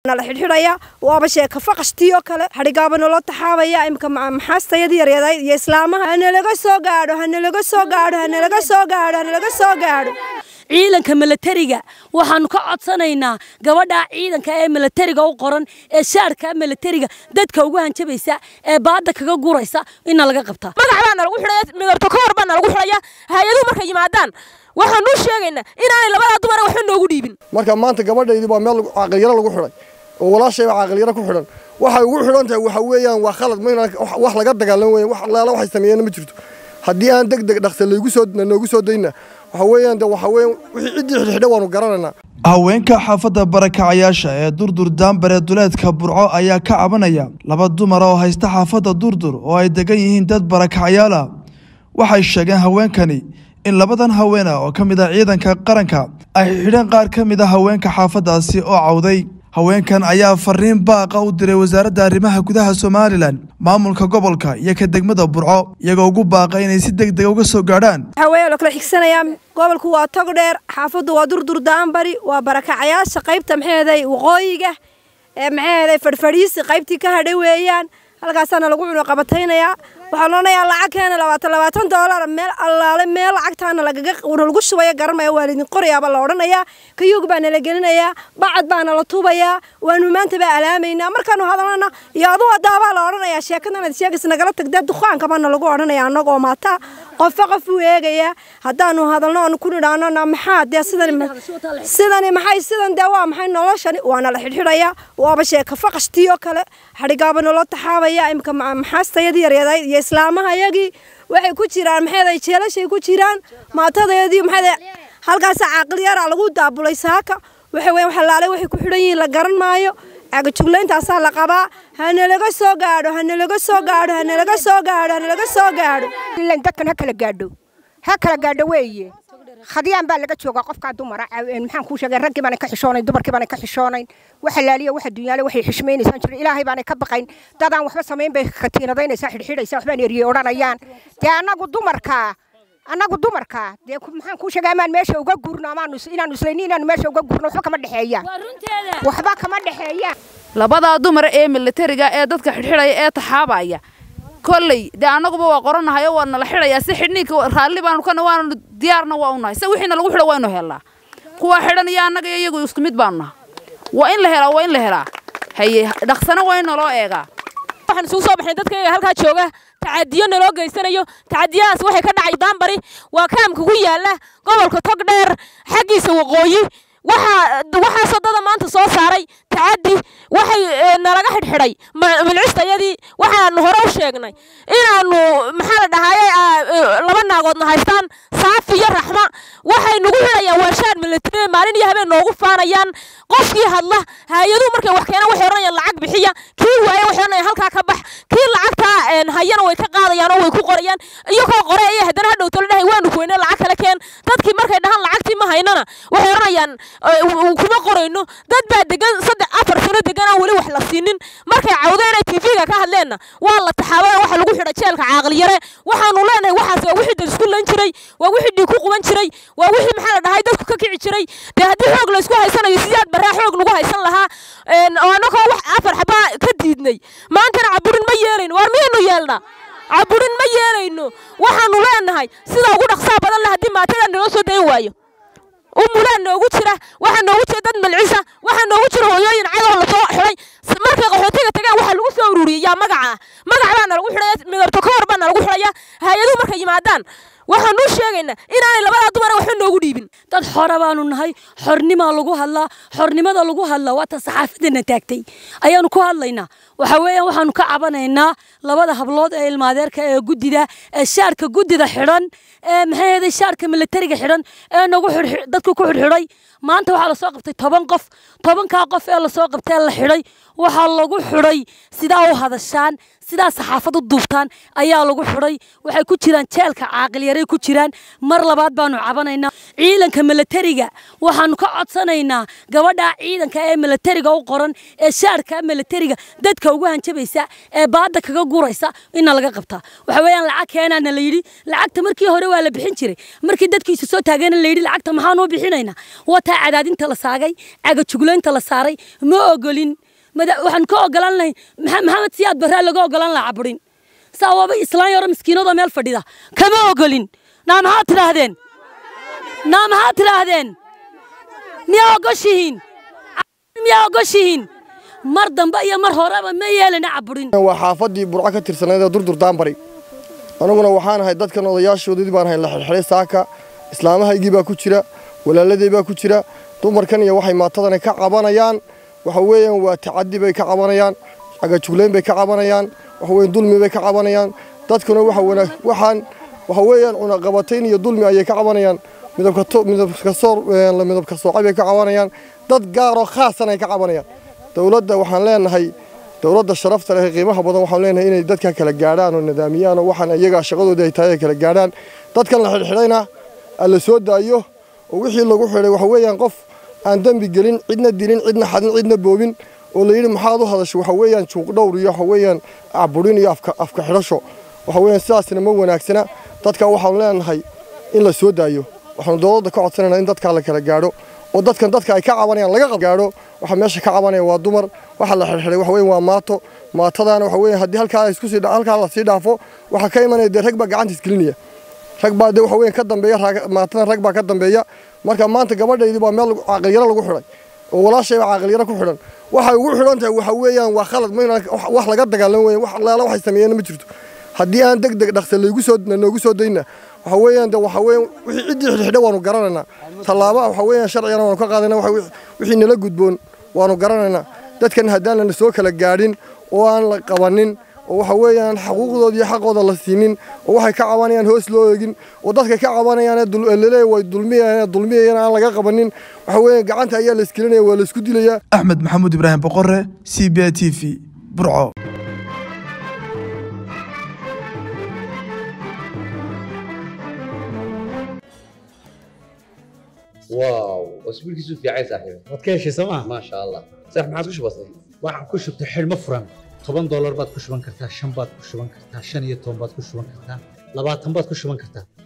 nala xidhxidhaya waaba sheeka faqashtiyo kale xadhigaaba naloo taxaabaya imika maxaastayadii yaryaday iyo islaamaha hanalaga soo gaadho hanalaga soo gaadho hanalaga soo gaadho hanalaga soo gaadho ciidanka milatariga waxaanu ka codsanaynaa gabadhaa ciidanka ee milatariga u qoran ee shaarka milatariga dadka ugu hanjabaysa ee baada kaga guraysa ina laga qabtaa magac baa nalagu xidhaya midabto ka hor baa nalagu xidhaya hay-aduhu markay yimaadaan waxaanu sheegaynaa inaanay labadaa dumara waxba noogu dhiibin marka maanta gabadhaydii baa meel caaqilyaro lagu xidhay oo walaashayba caaqilyaro ku xidhan waxay ugu xidhan tahay waxa weeyaan waa khalad mayna wax laga dagaalan weyn wax allaala waxay sameeyeen ma jirto haddii aan deg deg dhaqsa laygu soo noogu soo dayna waxa weeyaan de waxa weeyaan wixii ciddii xidhxidha waanu garanaynaa haweenka xaafadda barakacayaasha ee durdur daambare duleedka burco ayaa ka cabanaya laba dumar oo haysta xaafadda durdur oo ay degan yihiin dad barakacayaal ah waxay sheegeen haweenkani in labadan haween ah oo ka mid ah ciidanka qaranka ay xidheen qaar ka mid a haweenka xaafaddaasi oo cawday haweenkan ayaa fariin baaqa u diray wasaaradda arrimaha gudaha somalilan maamulka gobolka iyo ka degmada burco iyagoo ugu baaqa inay si deg dega uga soo gaadhaan waxaa weeye la kala xigsanayaa gobolku waa tog dheer xaafaddu waa durdur daanbari waa barakacayaasha qaybta maxeeday waqooyiga ee maxeeday fadhfadhiisi qaybtii ka hadhay weeyaan halkaasaana lagu cuno qabataynayaa waxaan odhanayaa lacag keena labaatan labaatan doolar meel allaale meel lacagtaana lagaga lagu shubaya garanmaya waa laydin qorayaaba la odhanayaa kayuug baa nala gelinayaa bacad baa nala tubayaa waanu maanta baa alaamaynaa markaanu hadalana iyo aduu adaabaa la odhanayaa sheekadan sheegas nagala tagdee dukaanka baana lagu odhanaya annagoo maataa qofba qof uu eegayaa haddaanu hadalno aanu ku nidhaanona maxaa dee sidan sidani maxay sidan dee waa maxay noloshani waana la xidhxidhaya waaba sheeka faqashtiyo kale xadhigaaba naloo taxaabaya imika maxaastayadii yaryaday iyo islaamaha yagii waxay ku jiraan maxeeday jeelashay ku jiraan maatadeedii maxeeday halkaasa caaqil yaraa lagu daabulay saaka waxa weeye wax laale waxay ku xidhan yihiin la garan maayo cagajuglayntaasaa la qabaa hanalaga soo gaadho hanalaga soo gaadho hanalaga soo gaadho hanalaga soo gaadho ilan dadkan ha kala gaadho ha kala gaadho weeye khadiyaan baa laga joogaa qofkaa dumara maxaan kuu sheegay raggii baanay ka xishoonayn dumarkii baanay ka xishoonayn waxa laaliya waxa dunyaale waxay xishmaynaysaan jirin ilaahay baanay ka baqayn dadaan waxba samayn bay katiinadaynaysaa xidhxidhaysaa waxbaan eriyey odhanayaan dee annagu dumarkaa annagu dumarkaa dee maxaan kuu sheegay amaan meesha uga gurno amaanu inaanu islayni inaanu meesha uga gurno waxba kama dhexeeyaan waxba kama dhexeeyaan labadaa dumar ee militariga ee dadka xidhxidhaya ee taxaabaya kolley dee annaguba waa qoranahayo waa nala xidhayaa si xidhniinka raalli baanu kana waanu diyaarna waa u nahay se wixiina lagu xidho waynu helnaa kuwa xidhan iyo annaga iyo iyagu isku mid baanu naha waa in la helaa waa in la helaa haye dhaqsana waa in naloo eegaa waxaan isugu soo baxnay dadkayga halkaa jooga tacadiyo naloo geysanayo tacadiyadaas waxay ka dhacay daanbari waa kaamka ku yaala gobolka togdheer xaggiisa waqooyi waxaasoo dada maanta soo saaray tacadi waxay nalaga xidhxidhay milcistayadii waxaanu hore u sheegnay inaanu maxaa la dhahaye laba naagoodna haystaan saafi iyo raxma waxay nagu xidhayaan waashaan military maalin iyo habeen noogu faanayaan qofkii hadla hay-aduhu markay wax keenaan waxay odhanayaan lacag bixiya kii waaye waxay odhanayaan halkaa ka bax kii lacagtaa hayana way ka qaadayaan oo way ku qorayaan iyagoo qore iyo haddana hadhow tolo dhahay waanu kuweyne lacag kale keen dadkii markay dhahaan lacagtii ma haynana waxay odhanayaan kuma qorayno dad baa degan saddex afar sano degan aan weli wax la siinin markay cawdeen ay tv-ga ka hadleenna waa la taxaabada waxa lagu xidha jeelka caaqliyare waxaanu leenahay waxaas waa wixii dad isku lan jiray waa wixii dhiig ku quban jiray waa wixii maxaa la dhahay dadku ka kici jiray dee haddii xoog la isku haysanayo sidaad barraa xoog lagu haysan lahaa oo annagoo wax afar xabaa ka diidnay maantana caburin ma yeelayno waar miyaynu yeelnaa caburin ma yeelayno waxaanu leenahay sida ugu dhaqsaa badan leh haddii maatada naloo soo dayn waayo umulaan noogu jira waxaa noogu jira dad malcisa waxaa noogu jira hooyooyin cadow lasoo xidhay markay qaxootiga tagaan waxaa lagu soo ururiyey yaa magaca ah magac baa nalagu xidhaya midabto ka hor baa nalagu xidhaya hay-aduhu markay yimaadaan waxaanu sheegaynaa inaanay labadaa dumara waxba noogu dhiibin dad xora baanu nahay xornimaa lagu hadlaa xornimada lagu hadlaa waa ta saxaafadana taagtay ayaanu ku hadlaynaa waxa weeyaan waxaanu ka cabanaynaa labada hablood ee ilmaadeerka ee guddida ee shaarka guddida xidhan ee maxay ahayd shaarka militariga xidhan ee nagu dadku ku xidhxidhay maanta waxaa lasoo qabtay toban qof tobankaa qof ee lasoo qabtay la xidhay waxaa lagu xidhay sidaa u hadashaan sidaa saxaafad u duubtaan ayaa lagu xidhay waxay ku jiraan jeelka caaqilyaray ku jiraan mar labaad baanu cabanaynaa ciidanka milatariga waxaanu ka codsanaynaa gabadha ciidanka ee milatariga u qoran ee shaarka milatariga dadka ugu hanjabaysa ee baada kaga guraysa ina laga qabtaa waxa weeyaan lacag keenaana la yidhi lacagta markii hore waa la bixin jiray markii dadkiisa soo taageen la yidhi lacagta maxaanu u bixinaynaa wataa cadaadinta la saagay cagajuglaynta la saaray ma ogolin waxaan ka ogolaan lahayn maxamed siyaad barraa laga ogolaan lahaa caburin saa waaba islaan yaro miskiinadoo meel fadhida kama ogolin naa maxaad tidhaahdeen naa maxaad tidhaahdeen miyaa ogoshihiin miyaa ogoshihiin mar dambe iyo mar horeba ma yeelana caburin waa xaafadii burco ka tirsanayd ee durdur daanbari aniguna waxaan ahay dadkan odayaashoodii baan ahay la xirxiray saaka islaamahaygii baa ku jira walaaladey baa ku jira dumarkan iyo waxay maatadana ka cabanayaan waxa weeyaan waa tacadi bay ka cabanayaan cagajugleyn bay ka cabanayaan waxa weeyaan dulmi bay ka cabanayaan dadkuna waxa wanaag waxaan waxa weeyaan cunaqabatayn iyo dulmi ayay ka cabanayaan midabka to midabka soor la midabka soocay bay ka cabanayaan dad gaar oo khaasan ay ka cabanayaan dawladda waxaan leenahay dawladda sharafta leh ee qiimaha badan waxaan leenahay inay dadka kala gaadhaan oo nidaamiyaan oo waxaan iyaga shaqadoodii ay tahay ay kala gaadhaan dadkan la xidhxidhayna la soo daayo oo wixii lagu xidhay waxa weeyaan qof aan dembi gelin cidna dilin cidna xadin cidna boobin oo la yidhi maxaad u hadasho waxa weeyaan juuq dhowr iyo waxa weeyaan caburin iyo afka afka xidhasho waxa weeyaan sidaasna ma wanaagsana dadka waxaan leenahay in la soo daayo waxaanu dowladda ka codsanaynaa in dadka la kala gaadho oo dadkan dadka ay ka cabanayaan laga gaadho waxa meesha ka cabanaya waa dumar waxa la xirxiray waxa weeyaan waa maato maatadaana waxa weeyaan haddii halkaa isku sii halkaa la sii dhaafo waxa ka imanaya dee rag baa gacanta isgelinaya rag baa dee waxa weeyaan ka dambeeya maatadan rag baa ka dambeeya marka maanta gabadhaydii baa meel caaqilyaro lagu xidhay oo walaashay baa caaqilyaro ku xidhan waxay ugu xidhan tahay waxa weeyaan waa khalad mayna wax laga dagaalan weeyaan wax allaala waxay sameeyeen ma jirto haddii aan deg deg dhaqsa laygu soo noogu soo dayna waxa weeyaan de waxa weeyaan wixii ciddii xidhxidhay waanu garanaynaa tallaaba waxa weeyaan sharcigana waanu ka qaadaynaa wixii nala gudboon waanu garanaynaa dadkan haddaan lana soo kala gaadhin oo aan la qabanin oo waxa weeyaan xaquuqdooda iyo xaqooda la siinin oo waxay ka cabanayaan hoos loo eegin oo dadka ka cabanayaan laleeya way dulmiyayaan dulmiyayaan aan laga qabanin waxa weeyaan gacanta ayaa la iskilinaya waa la isku dilayaa axmed maxamuud ibraahim boqore c b t v burco واو اسبوع كيسو في عايز صاحبي waad ka heshay sooma ما شاء الله صح ما عاد كش بسيط waxaan ku shubtay xidhmo furan toban doolar baad ku shuban kartaa shan baad ku shuban kartaa shan iyo toban baad ku shuban kartaa labaatan baad ku shuban kartaa